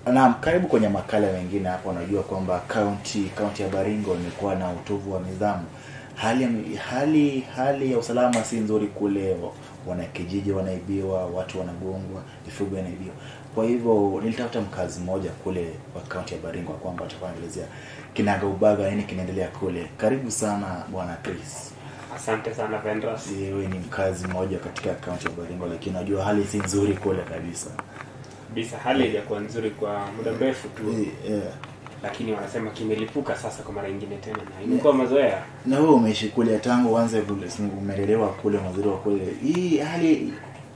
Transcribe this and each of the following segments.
Naam, karibu kwenye makala mengine hapa. Unajua kwamba kaunti kaunti ya Baringo imekuwa na utovu wa nidhamu. Hali ya- hali hali ya usalama si nzuri kule, wanakijiji wanaibiwa, watu wanagongwa, mifugo inaibiwa. Kwa hivyo nilitafuta mkazi mmoja kule wa kaunti ya Baringo kwamba atakuwa anaelezea kinaga ubaga nini kinaendelea kule. Karibu sana bwana Chris. Asante sana Vendras. Wewe ni mkazi mmoja katika kaunti ya Baringo, lakini najua hali si nzuri kule kabisa. Kabisa hali haijakuwa nzuri kwa muda mrefu tu, Eh, eh. lakini wanasema kimelipuka sasa kwa mara nyingine tena, na imekuwa mazoea. na wewe umeishi kule tangu uanze kule si umelelewa kule mazuri wa kule hii hali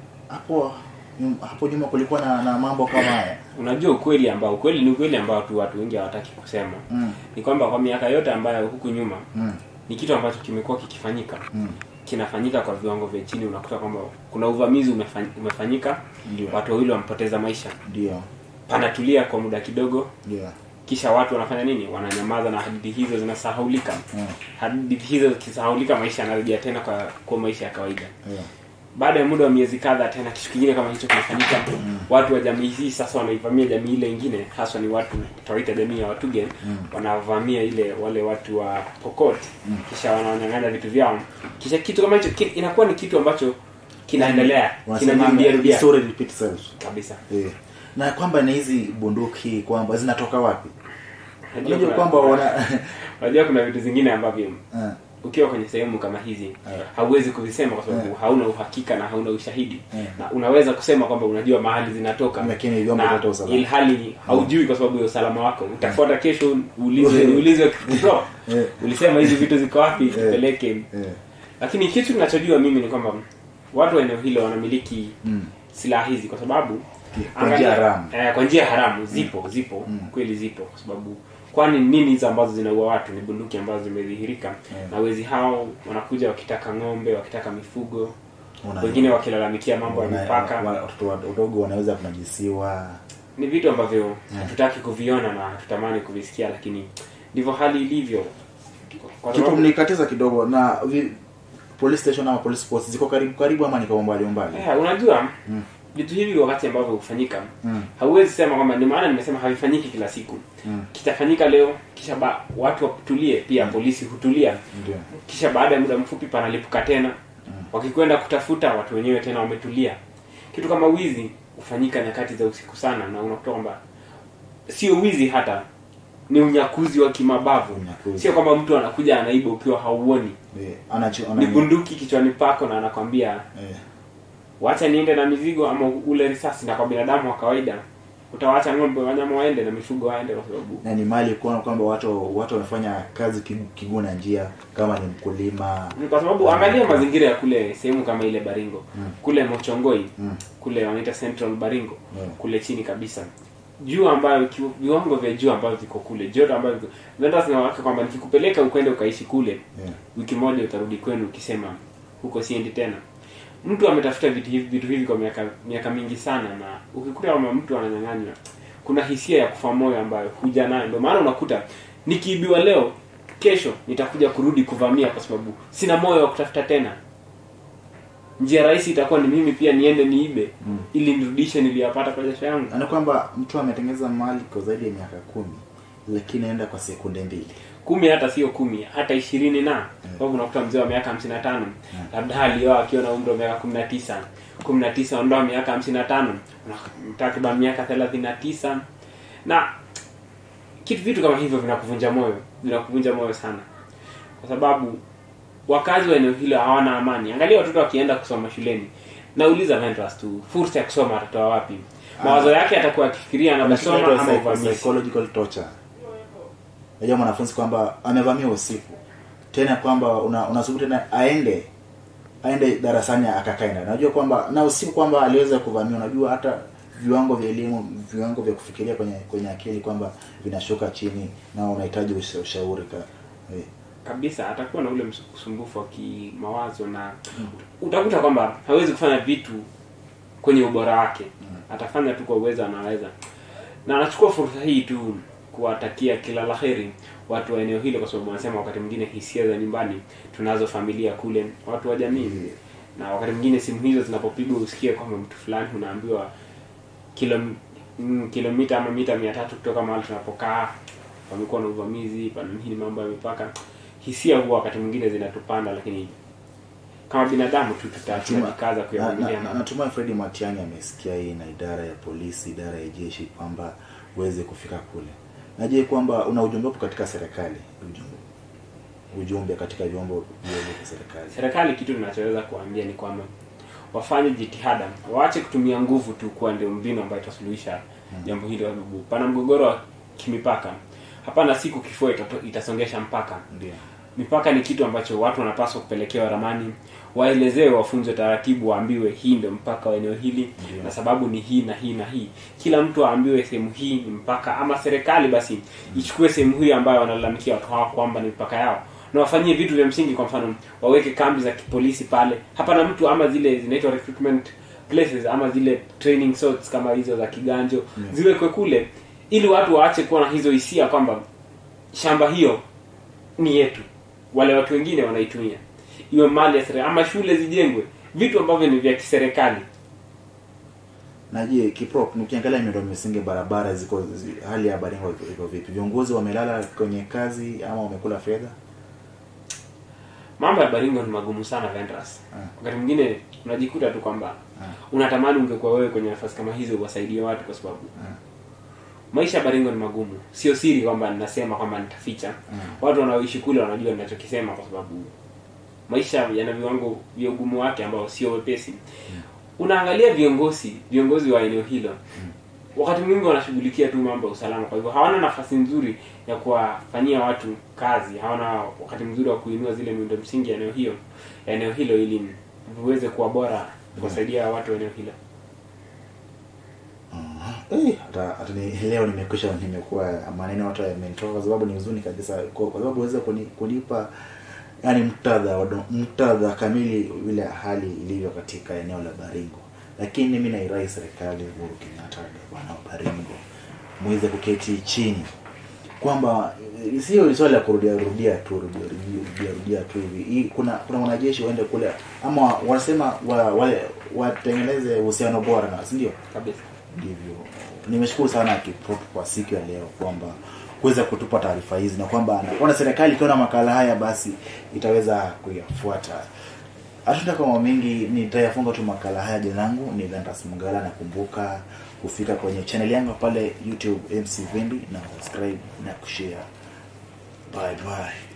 hapo nyum- hapo nyuma kulikuwa na, na mambo kama haya Unajua ukweli ambao ukweli ni ukweli ambao tu watu wengi hawataki kusema mm, ni kwamba kwa miaka yote ambayo huku nyuma mm, ni kitu ambacho kimekuwa kikifanyika mm. kinafanyika kwa viwango vya chini. Unakuta kwamba kuna uvamizi umefany- umefanyika, ndio watu wawili wamepoteza maisha, ndio panatulia kwa muda kidogo, ndio kisha watu wanafanya nini? Wananyamaza na hadithi hizo zinasahaulika. Mm, Hadithi hizo zikisahaulika, maisha yanarejea tena kwa, kwa maisha ya kawaida. yeah. baada ya muda wa miezi kadhaa tena kitu kingine kama hicho kimefanyika watu wa jamii hii sasa wanaivamia jamii ile ingine haswa ni watu tawaita jamii ya watugen Mm. wanavamia ile wale watu wa pokot kisha wanawanyang'anya vitu vyao kisha kitu kama hicho ki- inakuwa ni kitu ambacho kinaendelea Wanasema kinajirudia rudia story repeat itself kabisa eh. na kwamba ni hizi bunduki kwamba zinatoka wapi Unajua unajua kuna- kwamba wana unajua kuna vitu zingine ambavyo Eh, ukiwa kwenye sehemu kama hizi Eh. hauwezi kuvisema kwa sababu Eh. hauna uhakika na hauna ushahidi Eh. na unaweza kusema kwamba unajua mahali zinatoka Lakini vyombo na vyote usalama. ilhali haujui kwa sababu ya usalama wako utafuata kesho uulizwe uulizwe bro Eh. ulisema hizi vitu ziko wapi tupeleke eh, lakini kitu ninachojua mimi ni kwamba watu wa eneo hilo wanamiliki mm, silaha hizi kwa sababu Kwa njia angalia- haramu. eh, kwa njia haramu zipo zipo kweli zipo kwa sababu kwani nini hizo ambazo zinaua watu ni bunduki ambazo zimedhihirika na wezi hao wanakuja wakitaka ng'ombe wakitaka mifugo Una- wengine wakilalamikia mambo ya wana- mipaka wa- watoto wadogo wanaweza kunajisiwa ni vitu ambavyo hatutaki kuviona na hatutamani kuvisikia lakini ndivyo hali ilivyo kwa kitu sababu mnikatiza kidogo na vi, police station ama police post ziko karibu karibu ama niko umbali umbali eh, unajua vitu hivi wakati ambavyo hufanyika Mm. hauwezi sema kwamba ndio maana nimesema havifanyiki kila siku Mm. kitafanyika leo kisha ba, watu watulie pia polisi hutulia ndio kisha baada ya muda mfupi panalipuka tena wakikwenda kutafuta watu wenyewe tena wametulia kitu kama wizi hufanyika nyakati za usiku sana na unakuta kwamba sio wizi hata ni unyakuzi wa kimabavu Unyakuzi. sio kwamba mtu anakuja anaiba ukiwa hauoni Eh, anacho ni ana- bunduki kichwani pako na anakwambia eh, wacha niende na mizigo ama ule risasi na kwa binadamu wa kawaida utawacha ng'ombe wanyama waende na mifugo waende kwa sababu na ni mali kuona kwamba watu watu wanafanya kazi kigu- kiguna njia kama ni mkulima Ni kwa sababu angalia mazingira ya kule sehemu kama ile Baringo kule Mochongoi Mm. kule wanaita Central Baringo Yeah. kule chini kabisa juu ambayo ki- viwango vya juu ambavyo viko kule joto ambayo viko nenda zinawaka kwamba nikikupeleka ukwende ukaishi kule Yeah. wiki moja utarudi kwenu ukisema huko siendi tena mtu ametafuta vitu hivi vitu hivi kwa miaka miaka mingi sana na ukikuta kama mtu ananyang'anywa kuna hisia ya kufa moyo ambayo huja nayo ndio maana unakuta nikiibiwa leo kesho nitakuja kurudi kuvamia kwa sababu sina moyo wa kutafuta tena njia rahisi itakuwa ni mimi pia niende niibe Mm. ili nirudishe niliyapata kwa jasho yangu Na ni kwamba mtu ametengeneza mali kwa zaidi ya miaka kumi lakini aenda kwa sekunde mbili kumi hata sio kumi hata ishirini na kwa sababu unakuta mzee wa miaka hamsini na tano labda alioa akiwa na umri wa miaka kumi na tisa kumi na tisa ondoa miaka hamsini na tano una- takriban miaka thelathini na tisa na kitu vitu kama hivyo vinakuvunja moyo vinakuvunja moyo sana kwa sababu wakazi wa eneo hilo hawana amani angalia watoto wakienda kusoma shuleni nauliza Ventress tu fursa ya kusoma atatoa wapi mawazo yake atakuwa akifikiria anaposoma ama Psycho- uvamizi psychological torture najua mwanafunzi kwamba amevamia usiku tena kwamba una- unasubiri tena aende aende darasani akakae ndani unajua kwamba na usiku kwamba aliweza kuvamia unajua hata viwango vya elimu viwango vya kufikiria kwenye kwenye akili kwamba vinashuka chini na unahitaji usha- ushauri ka eh. kabisa atakuwa na ule msu- usumbufu wa kimawazo na utakuta kwamba hawezi kufanya vitu kwenye ubora wake atafanya tu kwa uwezo anaweza na anachukua fursa hii tu kuwatakia kila laheri watu wa eneo hilo kwa sababu wanasema wakati mwingine hisia za nyumbani tunazo familia kule watu wa jamii na wakati mwingine simu hizo zinapopigwa usikie kwamba mtu fulani unaambiwa kilo mm, kilomita ama mita mia tatu kutoka mahali tunapokaa pamekuwa na uvamizi pana nini mambo ya mipaka hisia huwa wakati mwingine zinatupanda lakini kama binadamu tu tuta- Natuma- tutajikaza na- kuyavumilia na- na- natumai fredi matiang'i amesikia hii na idara ya polisi idara ya jeshi kwamba uweze kufika kule naje kwamba una ujumbe upo katika serikali ujumbe ujumbe katika vyombo vyombo vya serikali serikali kitu tunachoweza kuambia ni kwamba wafanye jitihada waache kutumia nguvu tu kuwa ndio mbinu ambayo itasuluhisha jambo hili kwa sababu pana mgogoro wa kimipaka hapana siku kifua itato- itasongesha mpaka ndio mipaka ni kitu ambacho watu wanapaswa kupelekewa ramani waelezewe wafunzwe taratibu waambiwe hii ndio mpaka wa eneo hili Ndio. na sababu ni hii na hii na hii kila mtu aambiwe sehemu hii ni mpaka ama serikali basi ichukue sehemu hii ambayo wanalalamikia watu hawa kwamba ni mpaka yao na wafanyie vitu vya msingi kwa mfano waweke kambi za kipolisi pale hapana mtu ama zile zinaitwa recruitment places ama zile training sorts kama hizo za kiganjo ziwekwe kule ili watu waache kuwa na hizo hisia kwamba shamba hiyo ni yetu wale watu wengine wanaitumia iwe mali ya serikali ama shule zijengwe vitu ambavyo ni vya kiserikali na je kiprop ukiangalia miundo misingi barabara ziko zi, hali ya baringo iko- iko vipi viongozi wamelala kwenye kazi ama wamekula fedha mambo ya baringo ni magumu sana vendras Ah. wakati mwingine unajikuta tu kwamba Ah. unatamani ungekuwa wewe kwenye nafasi kama hizo uwasaidie watu kwa sababu Ah. maisha ya baringo ni magumu sio siri kwamba ninasema kwamba nitaficha watu wanaoishi kule wanajua ninachokisema kwa sababu maisha yana viwango vya ugumu wake ambao sio wepesi unaangalia viongozi viongozi wa eneo hilo wakati mwingi wanashughulikia tu mambo ya usalama kwa hivyo hawana nafasi nzuri ya kuwafanyia watu kazi hawana wakati mzuri wa kuinua zile miundo msingi ya eneo hiyo ya eneo hilo ili viweze kuwa bora kuwasaidia watu wa eneo hilo Eh, hata hata ni leo nimekwisha nimekuwa maneno hata yamenitoka kwa sababu ni huzuni kabisa kwa, kwa sababu uweze kuni, kunipa yani mtadha wa do- mtadha kamili vile hali ilivyo katika eneo la Baringo lakini mimi nairai serikali Uhuru Kenyatta bwana wa Baringo muweze kuketi chini kwamba eh, sio swala la kurudia rudia tu rudia rudia, rudia tu hivi Hii, kuna kuna wanajeshi waende kule ama wanasema wa, wale watengeneze uhusiano bora na si ndio kabisa ndivyo nimeshukuru sana Kiprop kwa siku ya leo kwamba kuweza kutupa taarifa hizi na kwamba naona serikali ikiona makala haya basi itaweza kuyafuata hatuna kama mengi nitayafunga tu makala haya jina langu ni Ventus Mungala nakumbuka kufika kwenye channel yangu pale YouTube MC Vimbi na subscribe na kushare bye bye